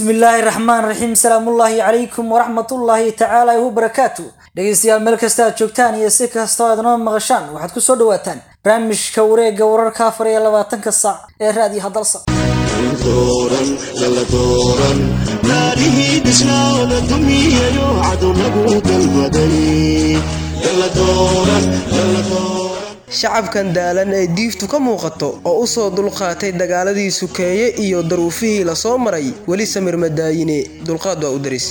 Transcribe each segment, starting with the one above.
bismi illaahi raxmaan raxiim salaamullaahi calaykum waraxmatullaahi tacaala wabarakaatu dhegeystayaal meel kasta aad joogtaan iyo si kastoo aad noo maqashaan waxaad ku soo dhawaataan barnaamijka wareegga wararka afar iyo labaatanka saac ee raadiyo hadalsa naarihii dhisnaada dumiyayo cadu lagu dalbaday shacabkan daalan ee diiftu ka muuqato oo u soo dulqaatay dagaaladii sukeeye iyo daruufihii la soo maray weli samir madaayine dulqaad waa u daris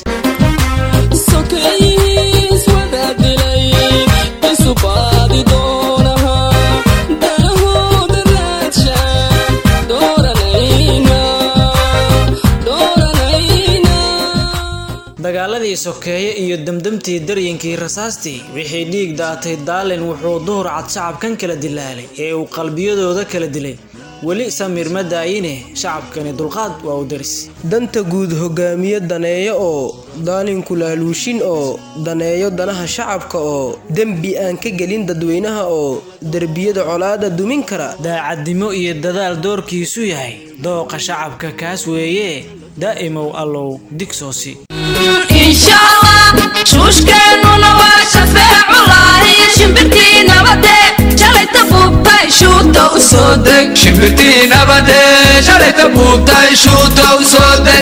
dagaaladii sokeeye iyo demdemtii daryinkii rasaastii wixii dhiig daatay daalin wuxuu duhur cad shacabkan kala dilaalay ee uu qalbiyadooda kala dilay weli samir ma daayine shacabkani dulqaad waa u daris danta guud hogaamiye daneeyo oo daalinku laaluushin oo daneeyo danaha shacabka oo dembi aan ka gelin dadweynaha oo derbiyada colaada dumin kara daacadnimo iyo dadaal doorkiisu yahay dooqa shacabka kaas weeye daa'imow allow digsoosi shuushkeennuna waa shafeeculahi shimbirtii nabade shalayta buubtay shuuta u soo deg shimbirtii nabade shalayta buubtay shuuta u soo deg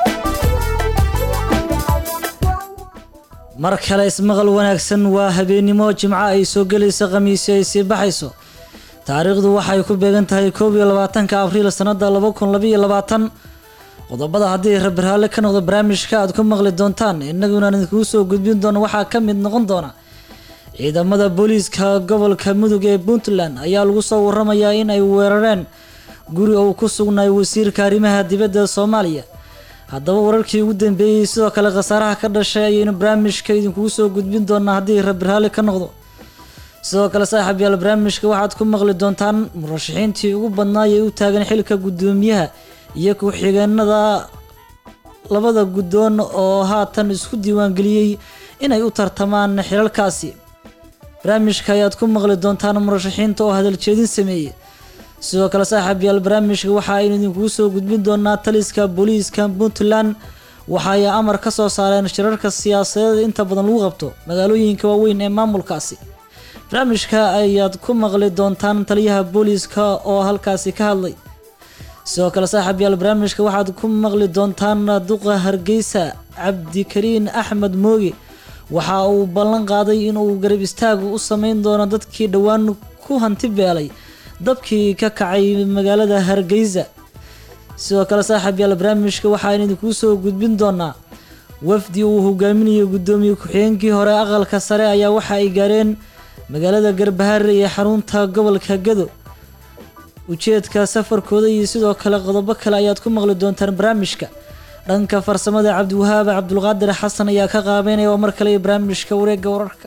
mar kale ismaqal wanaagsan waa habeennimo jimco ay soo gelaysa khamiisi ay sii baxayso taariikhdu waxay ku beegan tahay koob iyo labaatanka abriil sanada laba kun labaiyo labaatan qodobada haddii rabirhaale ka noqdo barnaamijka aad ku maqli doontaan innaguna idinkugu soo gudbin doono waxaa ka mid noqon doona ciidamada booliiska gobolka mudug ee puntland ayaa lagu soo waramayaa in ay weerareen guri uu ku sugnaay wasiirka arrimaha dibadda soomaaliya haddaba wararkii ugu dambeeyey sidoo kale khasaaraha ka dhashay ayaynu barnaamijka idinkugu soo gudbin doonaa haddii rabirhaale ka noqdo sidoo kale saaxiib yaal barnaamijka waxaad ku maqli doontaan murashaxiintii ugu badnaay ee u taagan xilka guddoomiyaha iyo ku-xigeenada labada guddoon oo haatan isku diiwaangeliyey inay u tartamaan xilalkaasi barnaamijka ayaad ku maqli doontaan murashaxiinta oo hadaljeedin sameeyey sidoo kale saaxiib yaal barnaamijka waxa aynu idinkugu soo gudbin doonaa taliska booliiska puntland waxa ay amar ka soo saareen shirarka siyaasadeed inta badan lagu qabto magaalooyinka waaweyn ee maamulkaasi barnaamijka ayaad ku maqli doontaan taliyaha booliiska oo halkaasi ka hadlay sidoo kale saaxiib yaal barnaamijka waxaad ku maqli doontaan duqa hargeysa cabdikariin axmed mooge waxa uu ballan qaaday inuu garab istaagu u sameyn doono dadkii dhowaan ku hanti beelay dabkii ka kacay magaalada hargeysa sidoo kale saaxiib yaal barnaamijka waxaan idinkuu soo gudbin doonaa wafdi uu hogaaminayo guddoomiye ku-xigeenkii hore aqalka sare ayaa waxa ay gaareen magaalada garbahaare ee xarunta gobolka gado ujeedka safarkooda iyo sidoo kale qodobo kale ayaad ku maqli doontaan barnaamijka dhanka farsamada cabdiwahaab cabdulqaadir xasan ayaa ka qaabeynaya oo mar kale barnaamijka wareegga wararka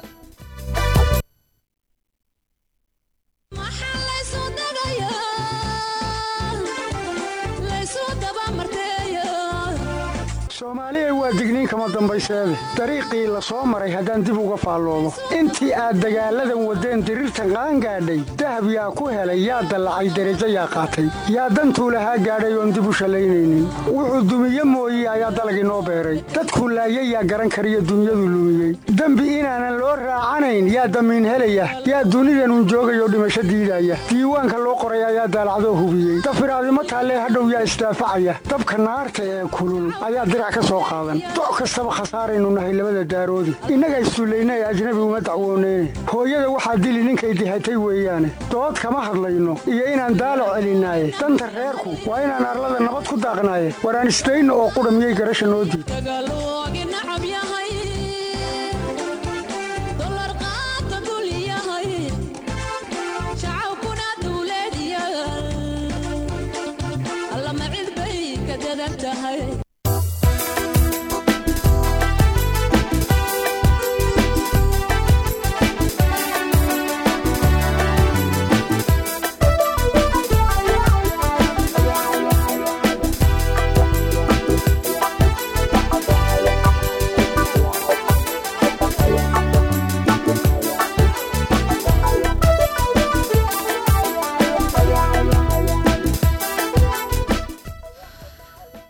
soomaaliya waa digniin kama dambayseede dariiqii la soo maray haddaan dib uga faalloodo intii aad dagaalladan waddeen diriirtan qaangaadhay dahab yaa ku helay yaa dallacay derajo yaa qaatay yaa dantuu lahaa gaadhay oon dib u shallaynaynin wuxuu dumiye mooye ayaa dalag inoo beeray dadkuu laayay yaa garan kariyo dunyadu lumiyey dembi inaanan loo raacanayn yaa damiin helaya yaa dunidanun joogayoo dhimasho diidaya diiwaanka loo qoray ayaa daalacdoo hubiyey dafiraadimo taallee hadhow yaa isdaafacaya dabka naarta ee kulul ayaa doc kastaba khasaaraynu nahay labada daaroodi innaga isduullaynay ajnabi uma dacwooneyne hooyada waxaa dili ninkay dihatay weeyaane dood kama hadlayno iyo inaan daalac celinaaye danta reerku waa inaan arlada nabad ku daaqnaaye waraan isdayno oo qudha miyay garasha noo diid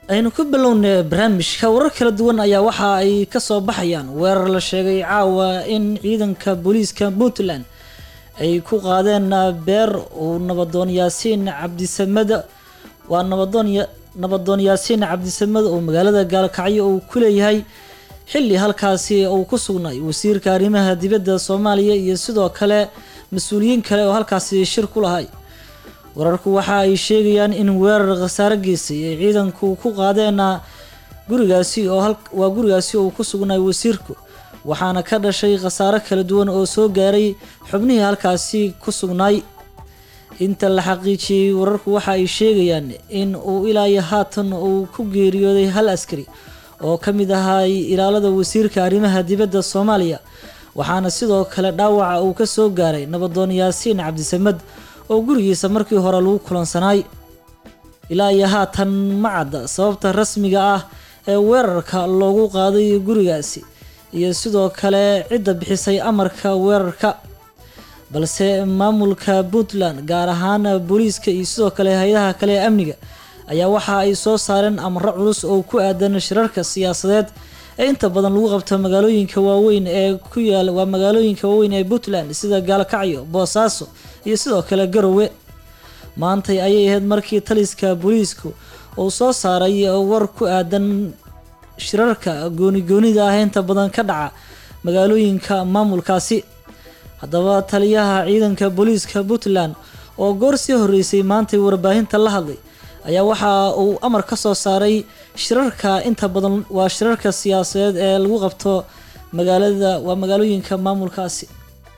aynu ku bilownay barnaamijka warar kala duwan ayaa waxa ay kasoo baxayaan weerar la sheegay caawa in ciidanka booliiska puntland ay ku qaadeen beer uu nabadoon yaasiin cabdisamed waa nabadoon nabadoon yaasiin cabdisamed oo magaalada gaalkacyo uu ku leeyahay xilli halkaasi uu ku sugnay wasiirka arrimaha dibadda soomaaliya iyo sidoo kale mas-uuliyiin kale oo halkaasi shir ku lahay wararku waxa ay sheegayaan in weerar khasaare geysay ay ciidanku ku qaadeen gurigaasi oo waa gurigaasi oo ku sugnay wasiirku waxaana ka dhashay khasaare kala duwan oo soo gaaray xubnihii halkaasi ku sugnaay inta la xaqiijiyey wararku waxa ay sheegayaan in uu ilaayo haatan uu ku geeriyooday hal askari oo ka mid ahay ilaalada wasiirka arrimaha dibadda soomaaliya waxaana sidoo kale dhaawaca uu ka soo gaaray nabadoon yaasiin cabdisamed oo gurigiisa markii hore lagu kulansanaay ilaa iyo haatan ma cadda sababta rasmiga ah ee weerarka loogu qaaday gurigaasi iyo sidoo kale cidda bixisay amarka weerarka balse maamulka puntland gaar ahaan booliiska iyo sidoo kale hay-adaha kale ee amniga ayaa waxa ay soo saareen amro culus oo ku aadan shirarka siyaasadeed ee inta badan lagu qabto magaalooyinka waaweyn ee ku yaal waa magaalooyinka waaweyn ee puntland sida gaalkacyo boosaaso iyo sidoo kale garowe maantay ayay ahayd markii taliska booliisku uu soo saaray war ku aadan shirarka gooni-goonida ah inta badan ka dhaca magaalooyinka maamulkaasi haddaba taliyaha ciidanka booliiska puntland oo goor sii horeysay maantay warbaahinta la hadlay ayaa waxa uu amar ka soo saaray shirarka inta badan waa shirarka siyaasadeed ee lagu qabto magaalada waa magaalooyinka maamulkaasi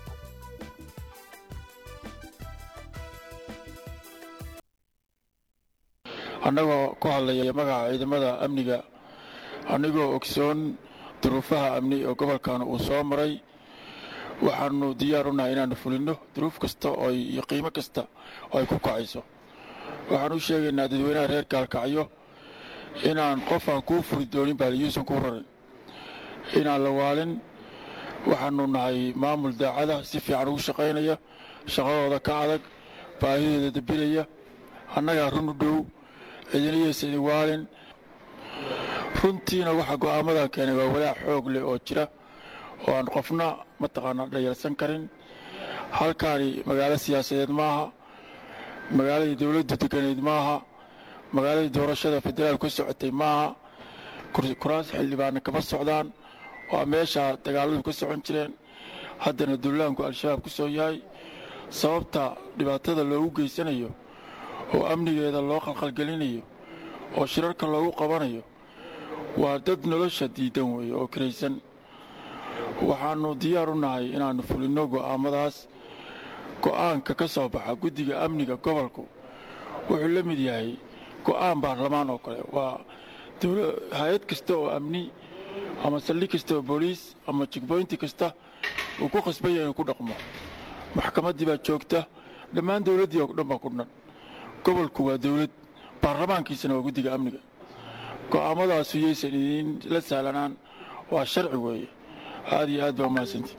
annagoo ku hadlaya magaca ciidamada amniga annigoo ogsoon duruufaha amni oo gobolkan uu soo maray waxaanu diyaar u nahay inaannu fulinno duruuf kasta oo iyo qiimo kasta oo ay ku kacayso waxaan u sheegaynaa dadweynaha reer gaalkacyo inaan qof aan kuu furi doonin baaliyuusan kuu rarin inaan la waalin waxaannu nahay maamul daacada si fiican ugu shaqaynaya shaqadooda ka adag baahidooda dabinaya annagaa run u dhow cidinayaysa idin waalin runtiina waxaa go'aamadan keenay waa walaac xoog leh oo jira oo aan qofna mataqaanaa dhayalsan karin halkaani magaalo siyaasadeed maaha magaaladii dowladdu deganeyd maaha magaaladii doorashada federaal ka socotay maaha kuraas xildhibaanna kama socdaan waa meesha dagaaladu ka socon jireen haddana dullaanku al-shabaab ku soo yahay sababta dhibaatada loogu geysanayo oo amnigeeda loo qalqalgelinayo oo shirarka loogu qabanayo waa dad nolosha diidan weeye oo kiraysan waxaannu diyaar u nahay inaannu fulinno go'aamadaas go'aanka ka soo baxa guddiga amniga gobolku wuxuu la mid yahay go'aan baarlamaan oo kale waa hay-ad kasta oo amni ama saldhig kasta oo booliis ama jigboynti kasta uu ku khasban yahay inuu ku dhaqmo maxkamaddii baa joogta dhammaan dowladdii oo dhan baa ku dhan gobolku waa dowlad baarlamaankiisana waa guddiga amniga go'aamadaasu yaysan idiin la sahlanaan waa sharci weeye aad iyo aad baa umahadsantii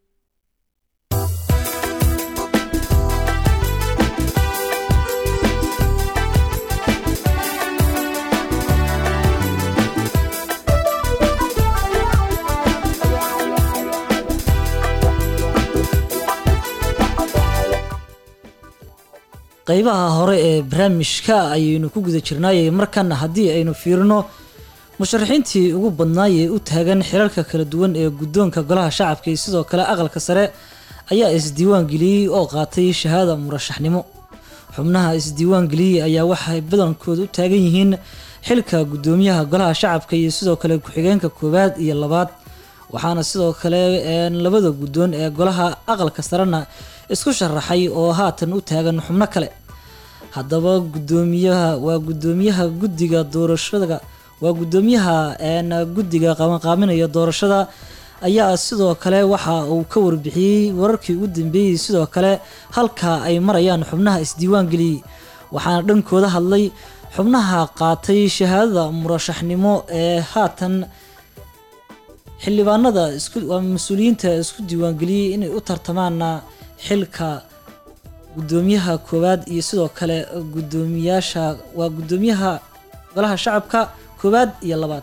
qeybaha hore ee barnaamijka ayaynu ku guda jirnaayay markana haddii aynu fiirino musharaxiintii ugu badnaayee u taagan xirarka kala duwan ee guddoonka golaha shacabka iyo sidoo kale aqalka sare ayaa isdiiwaan geliyey oo qaatay shahaada murashaxnimo xubnaha isdiiwaan geliyey ayaa waxay badankooda u taagan yihiin xilka guddoomiyaha golaha shacabka iyo sidoo kale ku-xigeenka koowaad iyo labaad waxaana sidoo kale labada guddoon ee golaha aqalka sarena isku sharaxay oo haatan u taagan xubno kale haddaba gudoomiyaha waa gudoomiyaha guddiga doorashada waa gudoomiyaha guddiga qabanqaaminaya doorashada ayaa sidoo kale waxa uu ka warbixiyey wararkii ugu dambeeyey sidoo kale halka ay marayaan xubnaha isdiiwaan geliyey waxaana dhankooda hadlay xubnaha qaatay shahaadada murashaxnimo ee haatan xildhibaanada isku waa mas-uuliyiinta isku diiwaangeliyey inay u tartamaana xilka gudoomiyaha koowaad iyo sidoo kale gudoomiyaasha waa gudoomiyaha golaha shacabka koowaad iyo labaad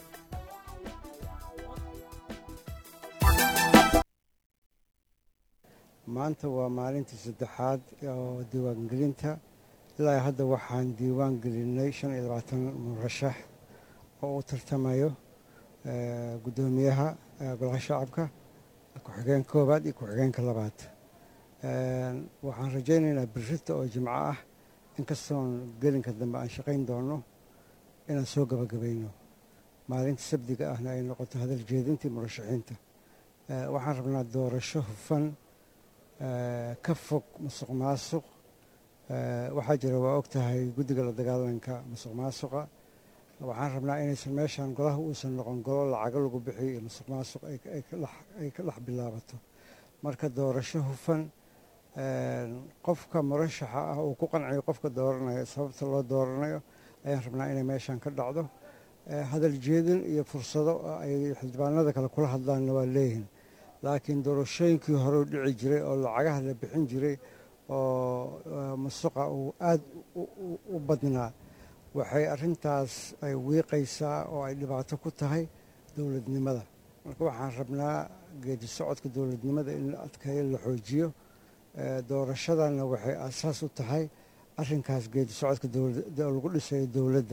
maanta waa maalintii saddexaad oo diiwaangelinta ilaa hadda waxaan diiwaan gelinay shan iyo labaatan murashax oo u tartamayo guddoomiyaha golaha shacabka ku-xigeen koowaad iyo ku-xigeenka labaad waxaan rajaynaynaa birrita oo jimco ah inkastoon gelinka dambe aan shaqayn doono inaan soo gabagabayno maalinta sabdiga ahna ay noqoto hadal jeedintii murashaxiinta waxaan rabnaa doorasho hufan ka fog musuq maasuq waxaa jira waa og tahay guddiga la dagaalanka musuq maasuqa waxaan rabnaa inaysan meeshan golaha uusan noqon golo lacago lagu bixiyo iyo musuq maasuq ay ka dhex bilaabato marka doorasho hufan qofka murashaxa ah uu ku qanciyo qofka dooranayo sababta loo dooranayo ayaan rabnaa inay meeshan ka dhacdo hadal jeedin iyo fursado ay xildhibaanada kale kula hadlaanna waa leeyihin laakiin doorashooyinkii hore u dhici jiray oo lacagaha la bixin jiray oo musuqa uu aada u badnaa waxay arrintaas ay wiiqaysaa oo ay dhibaato ku tahay dowladnimada marka waxaan rabnaa geedi socodka dowladnimada in la adkeeyo la xoojiyo doorashadana waxay aasaas u tahay arrinkaas geedi socodka lagu dhisayo dowladda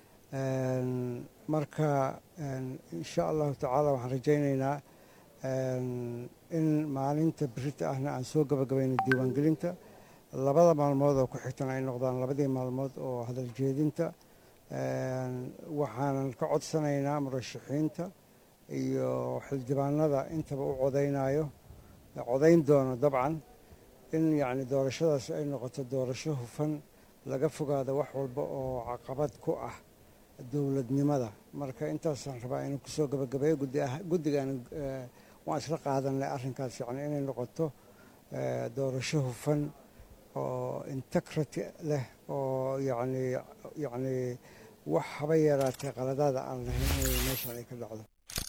marka insha allahu tacaala waxaan rajaynaynaa in maalinta birita ahna aan soo gabagabayno diiwaangelinta labada maalmood oo ku xigtan ay noqdaan labadii maalmood oo hadal jeedinta waxaanan ka codsanaynaa murashaxiinta iyo xildhibaanada intaba u codaynayo codayn doono dabcan in yacni doorashadaas ay noqoto doorasho hufan laga fogaado wax walba oo caqabad ku ah dowladnimada marka intaasaan rabaa inuu kusoo gabagabeeyo guddigan waan isla qaadanay arrinkaas yani inay noqoto doorasho hufan oo integrity leh oo yani yacni wax haba yaraatee qaladaada aan lahayn inay meeshan ay ka dhacdo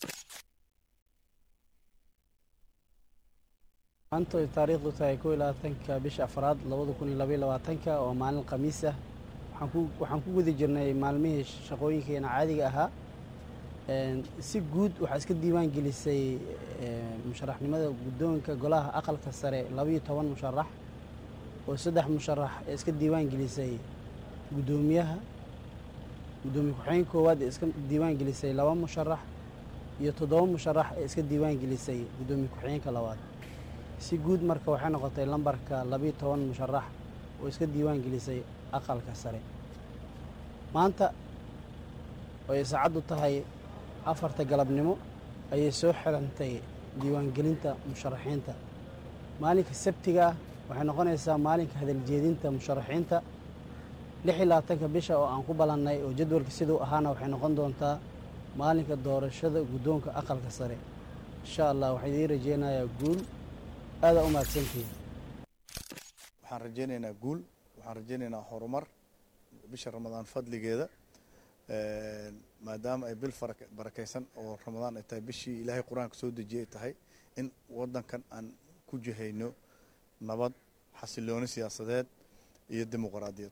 maanta ay taariikhdu tahay kow iyo labaatanka bisha afraad labada kun iyo labaiyo labaatanka oo maalin khamiis ah waxaan ku waxaan ku guda jirnay maalmihii shaqooyinkeena caadiga ahaa si guud waxaa iska diiwaan gelisay musharaxnimada guddoonka golaha aqalka sare labaiyo toban musharax oo saddex musharax ee iska diiwaan gelisay guddoomiyaha guddoomiye ku-xigeen koowaad ee iska diiwaan gelisay laba musharax iyo toddoba musharax ee iska diiwaan gelisay guddoomiye ku-xigeenka labaad si guud marka waxay noqotay lambarka labiiyo toban musharax oo iska diiwaan gelisay aqalka sare maanta ooay saacaddu tahay afarta galabnimo ayay soo xirantay diiwaangelinta musharaxiinta maalinka sabtiga ah waxay noqonaysaa maalinka hadaljeedinta musharaxiinta lix iyo labaatanka bisha oo aan ku ballannay oo jadwalka siduu ahaana waxay noqon doontaa maalinka doorashada guddoonka aqalka sare insha allah waxaan idiin rajeynayaa guul aadaa u mahadsantihiin waxaan rajaynaynaa guul waxaan rajaynaynaa horumar bisha ramadaan fadligeeda maadaama ay bil barakaysan oo ramadaan ay tahay bishii ilaahay qur-aanka soo dejiyay tahay in wadankan aan ku jihayno nabad xasilooni siyaasadeed iyo dimuqraadiyad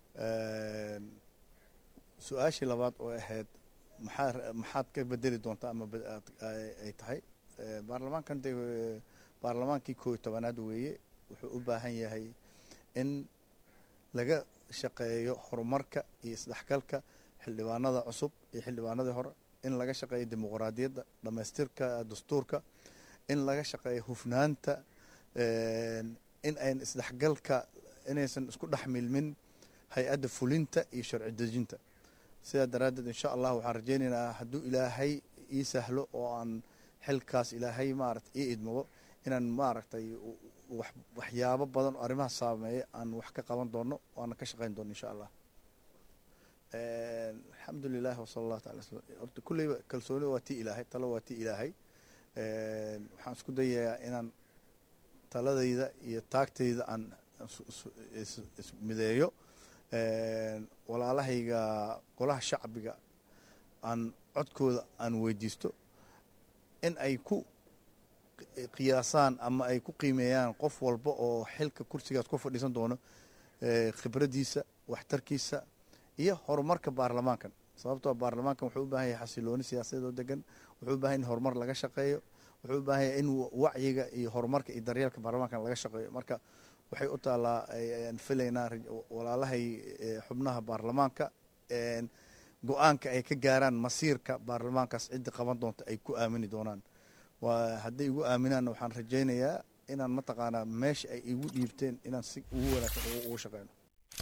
su-aashii labaad oo ahayd maxaa maxaad ka bedeli doontaa ama ay tahay baarlamaankan de baarlamaankii koo iyo tobanaad weeye wuxuu u baahan yahay in laga shaqeeyo horumarka iyo isdhexgalka xildhibaanada cusub iyo xildhibaanadii hore in laga shaqeeyo dimuqraadiyadda dhamaystirka dastuurka in laga shaqeeyo hufnaanta in ayn isdhexgalka inaysan isku dhex milmin hay-adda fulinta iyo sharci dejinta sidaa daraaddeed insha allah waxaan rajaynaynaa hadduu ilaahay ii sahlo oo aan xilkaas ilaahay maarata ii idmado inaan maaragtay waxyaabo badan oo arrimaha saameeya aan wax ka qaban doono waana ka shaqeyn doono insha allah alxamdu lilah wasala allahu taala slam horta kulleyba kalsoonida waa tii ilaahay talo waa tii ilaahay waxaan isku dayayaa inaan taladayda iyo taagtayda aan ismideeyo walaalahayga golaha shacbiga aan codkooda aan weydiisto in ay ku qiyaasaan ama ay ku qiimeeyaan qof walba oo xilka kursigaas ku fadhiisan doono khibraddiisa waxtarkiisa iyo horumarka baarlamaankan sababtoo baarlamaankan wuxuu u baahan yahay xasilooni siyaasadeed oo degan wuxuu u baahan yahay in horumar laga shaqeeyo wuxuu u baahan yahay in wacyiga iyo horumarka iyo daryeelka baarlamaankan laga shaqeeyo marka waxay u taallaa aan filaynaa walaalahay xubnaha baarlamaanka go-aanka ay ka gaaraan masiirka baarlamaankaas ciddi qaban doonta ay ku aamini doonaan waa hadday igu aaminaanna waxaan rajaynayaa inaan mataqaanaa meesha ay igu dhiibteen inaan si ugu wanaagsan ugu shaqeyno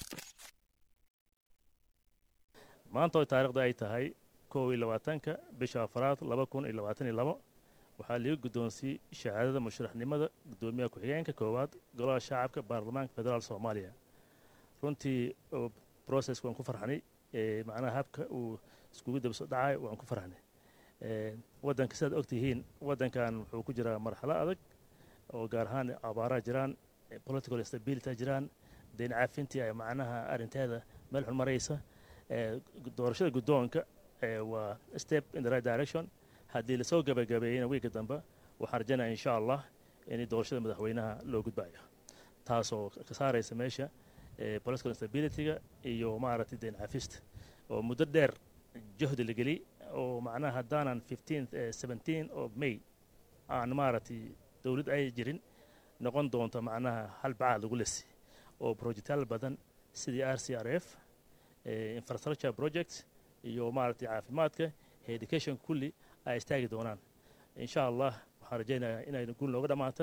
maanta oo taariikhda ay tahay kow iyo labaatanka bisha afaraad laba kun iyo labaatan iyo labo waxaa laga guddoonsiyey shahaadada musharaxnimada guddoomiyaha ku-xigeenka koowaad golaha shacabka baarlamaanka federaal soomaaliya runtii process waan ku farxnay macnaha habka uu iskugu dabso dhacay waan ku farxnay waddanka sidaad og tihiin waddankan wuxuu ku jiraa marxalo adag oo gaar ahaan abaaraha jiraan political stability jiraan deyn caafintii ay macnaha arrinteeda meel xun maraysa doorashada guddoonka waa step in the right direction haddii lasoo gabagabeeyeyna wiigga dambe waxaan rajaynaya insha allah in doorashada madaxweynaha loo gudbayo taasoo ka saaraysa meesha political instabilityga iyo maaragtay deyn cafista oo muddo dheer jahdi la geli oo macnaha haddaanan fifteen seventeen of may aan maaragtay dowlad ay jirin noqon doonto macnaha hal bacaad lagu lesi oo projectaal badan sidii r c r f infrastructure projects iyo maaragtay caafimaadka education kulli ay istaagi doonaan insha allah waxaan rajaynayaa inay guul nooga dhammaata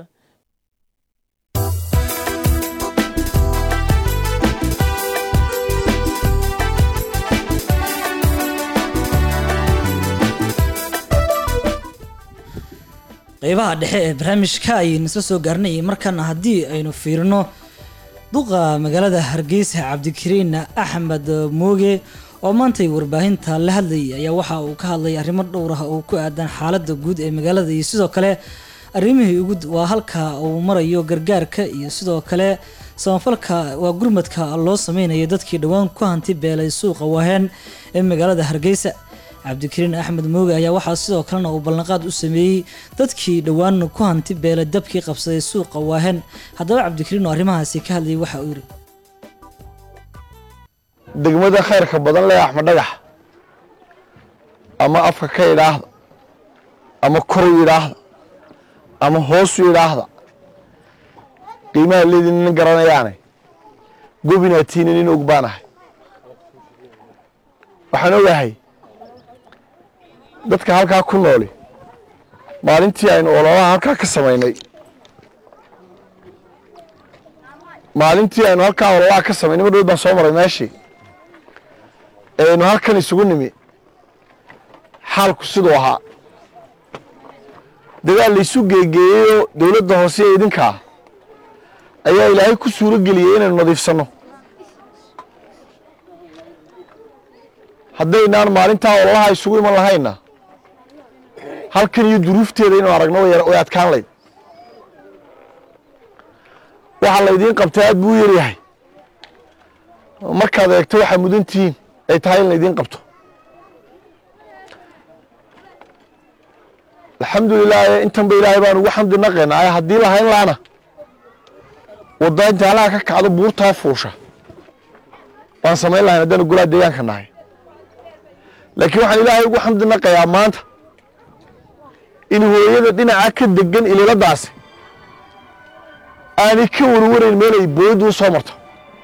qeybaha dhexe ee barnaamijka ayaynu isla soo gaarnay markana haddii aynu fiirino duqa magaalada hargeysa cabdikariin axmed mooge oo maantay warbaahinta la hadlayay ayaa waxa uu ka hadlay arrimo dhowr ah oo ku aadan xaaladda guud ee magaalada iyo sidoo kale arrimihii ugu waa halka uu marayo gargaarka iyo sidoo kale samafalka waa gurmadka loo sameynayo dadkii dhowaan ku hanti beelay suuqa waheen ee magaalada hargeysa cabdikariin axmed mooge ayaa waxaa sidoo kalena uu ballanqaad u sameeyey dadkii dhowaan ku hanti beelay dabkii qabsaday suuqa waahen haddaba cabdikariin oo arrimahaasi ka hadlayay waxa uu yidhi degmada khayrka badan leh axmed dhagax ama afka ka idhaahda ama koru yidhaahda ama hoosu yidhaahda qiimaha leedin nin garanayaane gobinaatiina nin og baanahay waxaan ogahay dadka halkaa ku nooli maalintii aynu ololaha halkaa ka samaynay maalintii aynu halkaa ololaha ka samaynay mar dhow baan soo maray meeshii aynu halkan isugu nimi xaalku siduu ahaa dagaal laysu geegeeyeyoo dowladda hoose ee idinkaa ayaa ilaahay ku suuro geliyey inaynu nadiifsanno haddaynaan maalintaa ololaha isugu iman lahayna halkan iyo duruufteeda inuu aragno way adkaan layd waxaa laydiin qabtay aad buu u yaryahay markaad eegto waxaa mudantihiin ay tahay in laydiin qabto alxamdulilah intan ba ilaahay baan ugu xamdi naqaynaa haddii lahayn laana wadda inta halaha ka kacdo buurtaa fuusha waan samayn lahayn haddaanu golaa deegaanka nahay laakiin waxaan ilaahay ugu xamdi naqayaa maanta in hooyada dhinaca ka degan ililadaasi aanay ka warwarayn meel ay booyaddu u soo marto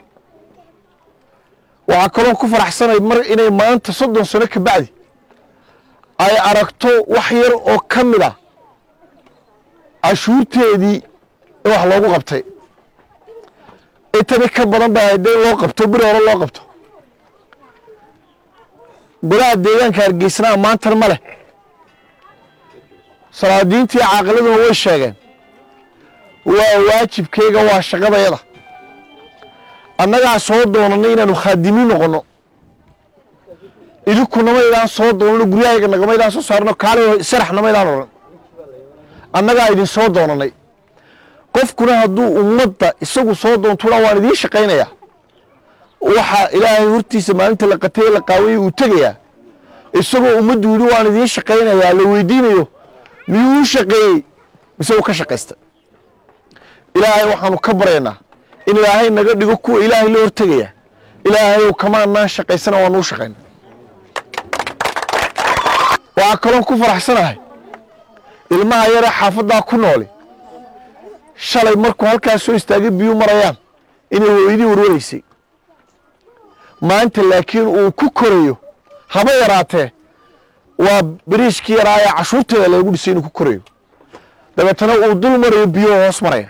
waxaa kaloo ku faraxsanay mar inay maanta soddon sano ka bacdi ay aragto wax yar oo ka mid a cashuurteedii in wax loogu qabtay intani ka badan bay haydee loo qabto beri hore loo qabto golaha deegaanka hargeysnaa maantan ma leh salaadiintii caaqiladuna way sheegeen waa waajibkeyga waa shaqadayada annagaa soo doonanay inaanu khaadimiin noqonno idinkunamaydaan soo doonano guryahayga nagamaydaan soo saarno kaale saraxnamaydaan odhan annagaa idin soo doonanay qofkuna hadduu ummadda isagu soo doontuna waan idiin shaqaynayaa waxaa ilaahay hortiisa maalinta la qatay la qaawayay uu tegayaa isagoo ummaddu yidhi waan idiin shaqaynayaa la weydiinayo miyuu u shaqeeyey mise uu ka shaqaysta ilaahay waxaanu ka baryaynaa in ilaahay naga dhigo kuwa ilaahay la hortegaya ilaahayow kamaanaan shaqaysana waa nuu shaqayna waxaa kaloon ku faraxsanahay ilmaha yaree xaafaddaa ku nooli shalay markuu halkaas soo istaagay biyuu marayaan inay hooyadii warwaraysay maanta laakiin uu ku korayo haba yaraatee waa bariishkii yaraa ee cashuurteeda lagu dhisay inuu ku korayo dabeetana uu dul marayo biyuhu hoos maraya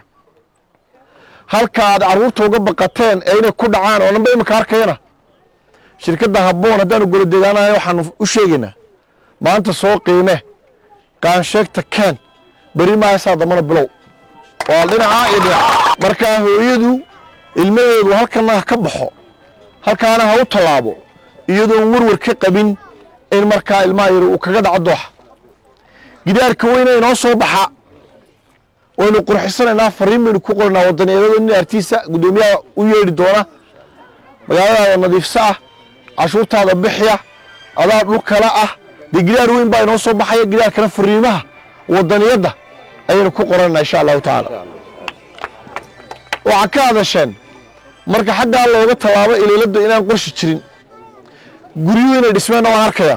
halka aad carruurta uga baqateen ee inay ku dhacaan oo dhanba imika arkayana shirkadda habboon haddaanu golo deegaanahay waxaanu u sheegaynaa maanta soo qiime qaansheegta keen beri maasaa dambana bilow waa dhinacaa iyo dhinaca markaa hooyadu ilmaheedu halkana ha ka baxo halkaana ha u tallaabo iyadoon warwar ka qabin in markaa ilmaha yar uu kaga dhaco dooxa gidaarka weyne inoo soo baxa waynu qurxisanaynaa fariin baynu ku qoranaa wadaniyaedada nin artiisa guddoomiyaha u yeedhi doona magaaladaada nadiifsa ah cashuurtaada bixiya adaa dhul kale ah dee gidaar weyn baa inoo soo baxaya gidaarkana fariimaha wadaniyadda ayaynu ku qoranayna insha allahu tacaala waxaa ka hadasheen marka xaggaa looga tallaabo iliiladda inaan qorshi jirin guryuhu inay dhismeenna waan arkayaa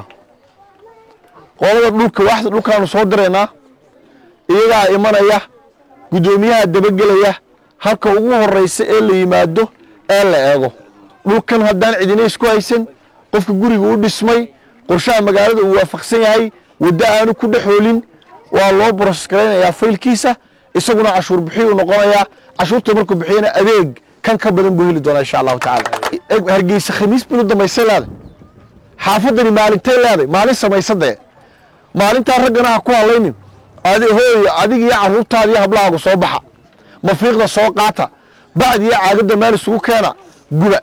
qolada dhulka waaxda dhulkaanu soo diraynaa iyagaa imanaya guddoomiyaha dabagelaya halka ugu horraysa ee la yimaado ee la eego dhulkan haddaan cidina isku haysan qofka guriga u dhismay qorshaha magaalada uu waafaqsan yahay waddo aanu ku dhexoolin waa loo boroses garaynayaa faylkiisa isaguna cashuur bixiyuu noqonayaa cashuurta markuu bixiyana adeeg kan ka badan buu heli doonaa insha allahu tacaala hargeysa khamiis binu damaysay leeday xaafadani maalintay leeday maalin samaysadee maalintaa raggana ha ku hadlaynin adi hooy adig iyo carruurtaada iyo hablahaagu soo baxa mafiiqda soo qaata bacd iyo caagadda meel isugu keena guba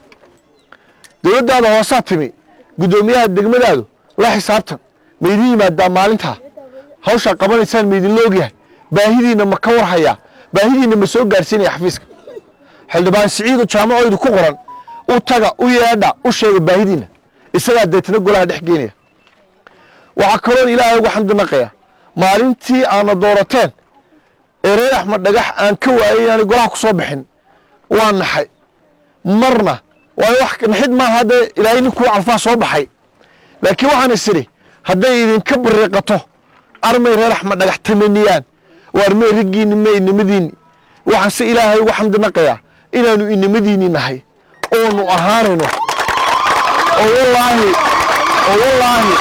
dowladdaada hoosaa timi guddoomiyaha degmadaadu la xisaabtan ma idin yimaadaa maalintaa hawshaa qabanaysaan ma idinla ogyahay baahidiinna ma ka warhayaa baahidiinna ma soo gaarsiinaya xafiiska xildhibaan siciidu jaamacoydu ku qoran u taga u yeedha u sheega baahidiinna isagaa deetana golaha dhex geenaya waxaa kaloon ilaahay ugu xamdinaqaya maalintii aana doorateen ee reer axmed dhagax aan ka waayay inaanay golaha ku soo bixin waa naxay marna waayo wax naxid maaha hadda ilaahay ninkuu calfaa soo baxay laakiin waxaan isiri hadday idinka bariiqato armay reer axmed dhagax tamaniyaan waa armay raggiinni ma inimadiinni waxaan se ilaahay ugu xamdinaqayaa inaanu inimadiinni nahay oonu ahaanayno oo wallaahi oo wallaahi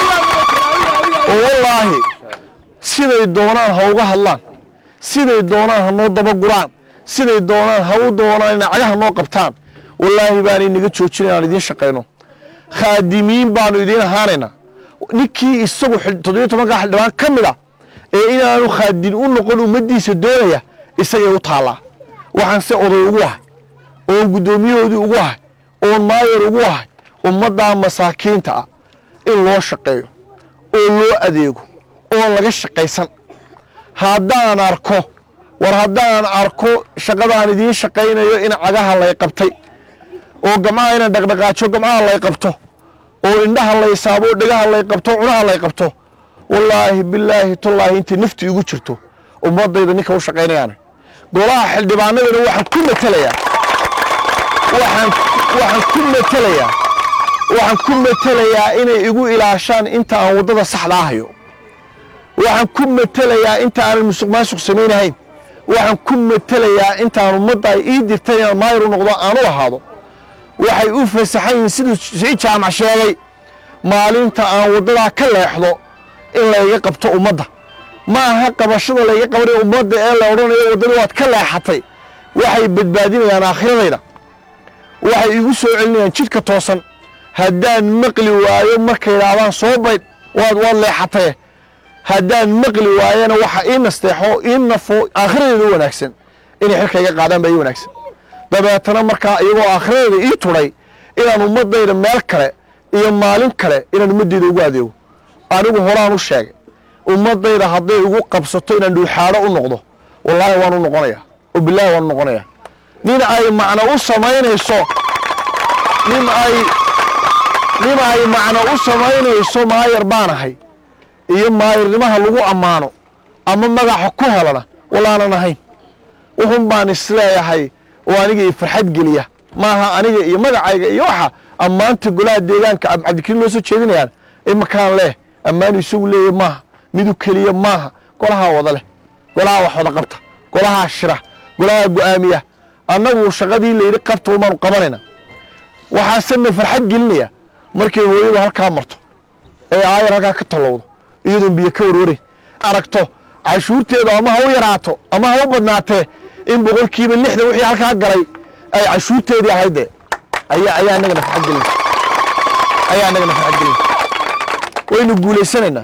oo wallaahi siday doonaan ha uga hadlaan siday doonaan ha noo dabaguraan siday doonaan ha u doonaan inay cagaha noo qabtaan wallaahi baanay naga joojin inaan idiin shaqayno khaadimiin baanu idiin ahaanaynaa ninkii isagu toddobiyo tobanka xildhibaan ka mid a ee inaanu khaadin u noqon ummaddiisa doonaya isagay u taallaa waxaan se oday ugu ahay oon guddoomiyahoodii ugu ahay oon maayar ugu ahay ummaddaa masaakiinta ah in loo shaqeeyo oo loo adeego oon laga shaqaysan haddaan arko war haddaan arko shaqadaan idiin shaqaynayo in cagaha lay qabtay oo gamcaha inaan dhaqdhaqaajo gamcaha lay qabto oo indhaha lay saabo oo dhegaha lay qabto cunaha lay qabto wallaahi bilaahi tullaahi intay nafti igu jirto ummadayda ninka u shaqaynayaana golaha xildhibaanadana waxaan ku matelayaa waxaan waxaan ku matelayaa waxaan ku matelayaa inay igu ilaashaan inta aan waddada saxdaa hayo waxaan ku matelayaa inta aanan musuq maasuq samaynahayn waxaan ku matelayaa intaan ummadda ay ii dirtay inaan maayar u noqdo aan u ahaado waxay u fasaxan yihiin siduu sii jaamac sheegay maalinta aan waddadaa ka leexdo in layga qabto ummadda ma aha qabashada layga qabanay ummadda ee la odhanayo waddadii waad ka leexatay waxay badbaadinayaan aakhiradayda waxay igu soo celinayaan jidhka toosan haddaan maqli waayo markay idhaahdaan soo baydh waad waad leexatay haddaan maqli waayana waxa ii nasteexo ii nafo aakhiradeeda u wanaagsan inay xilka iga qaadaan baa ii wanaagsan dabeetana markaa iyagoo aakhiradeeda ii tudhay inaan ummaddayda meel kale iyo maalin kale inaan ummaddayda ugu adeego anigu horaan u sheegay ummaddayda hadday igu qabsato inaan dhuuxaadho u noqdo wallaahi waan u noqonayaa oo bilaahi waan u noqonayaa nin ay macno u samaynayso nin ay nin ay macno u samaynayso maayar baan ahay iyo maayarnimaha lagu ammaano ama magaxa ku helana wallaanan ahayn wuxun baan isleeyahay oo aniga i farxad geliya maaha aniga iyo magacayga iyo waxa ammaanta golaha deegaanka Cab- cabdikariin loo soo jeedinayaan imakaan leh ammaanu isagu leeyahy maaha midu keliya maaha golahaa wada leh golahaa wax wada qabta golahaa shira golahaa go'aamiya annagu shaqadii layidhi qabta umaanu qabanayna waxaasena farxad gelinaya markay hooyadu halkaa marto ee aayar halkaa ka tallowdo iyadoon biyo ka warwarin aragto cashuurteedu ama ha u yaraato ama ha u badnaatee in boqolkiiba lixdan wixii halkaa galay ay cashuurteedii ahayd dee ayaa ayaa annagana farxad gelin ayaa annagana farxad gelin waynu guulaysanaynaa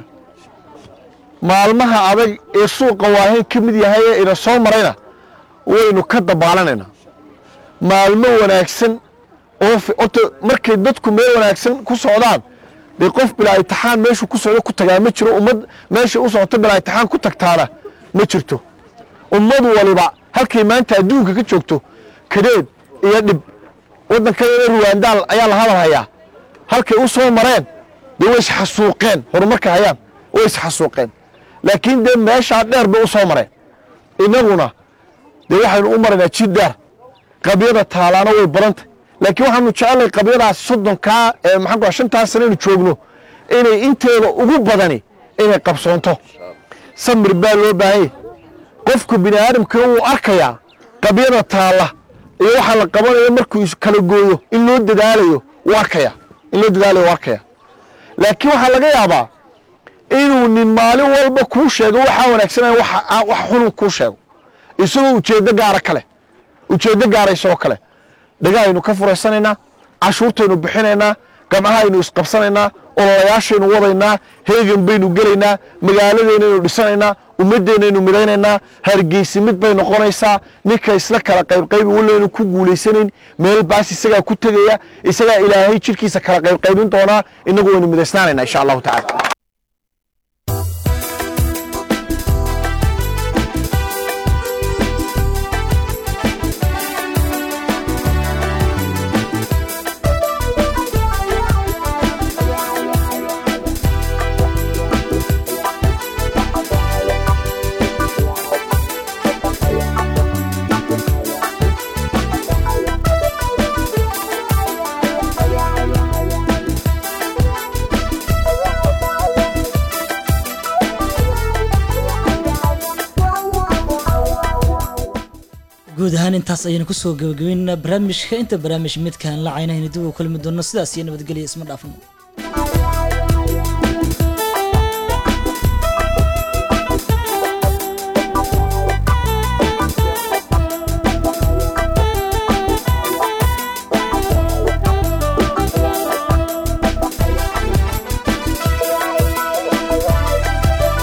maalmaha adag ee suuqa waahayn ka mid yahay ee ina soo marayna waynu ka dabaalanaynaa maalmo wanaagsan oo fi- horta markay dadku meel wanaagsan ku socdaan dee qof bilaa intixaan meeshuu ku socdo ku tagaa ma jiro ummad meeshay u socoto bilaa intixaan ku tagtaana ma jirto ummad waliba halkay maanta adduunka ka joogto kadeed iyo dhib waddankadeeda ruwaandaal ayaa la hadal hayaa halkay u soo mareen dee way isxasuuqeen horumarka hayaan way isxasuuqeen laakiin dee meeshaa dheer bay u soo mareen innaguna dee waxaynu u maraynaa jid dheer qabyada taalaana way badantay laakiin waxaanu jecelnahay qabyadaas soddonkaa ee maxaan ku dhaha shantaas sano aynu joogno inay inteeda ugu badani inay qabsoonto samir baa loo baahan yahay qofku bini aadamka wuu arkayaa qabyada taalla iyo waxa la qabanayo markuu is kala gooyo in loo dadaalayo wuu arkaya in loo dadaalayo wuu arkaya laakiin waxaa laga yaabaa inuu nin maalin walba kuu sheego waxaa wanaagsanaya waxa wax xunun kuu sheego isagoo ujeeddo gaara kale ujeeddo gaara isagoo kale dhagahaynu ka furaysanaynaa cashuurtaynu bixinaynaa gamcahaynu isqabsanaynaa ololayaashaynu wadaynaa heegan baynu gelaynaa magaaladeennaynu dhisanaynaa ummaddeennaynu midaynaynaa hargeysi mid bay noqonaysaa ninka isla kala qaybqaybi wallaynu ku guulaysanayn meel baas isagaa ku tegaya isagaa ilaahay jirkiisa kala qaybqaybin doonaa innagu waynu midaysnaanaynaa insha allahu tacala guud ahaan intaas ayaynu kusoo gabagabeynaa barnaamijka inta barnaamij midkaan la caynahayna dib u kulmi doono sidaas iyo nabadgelya isma dhaafno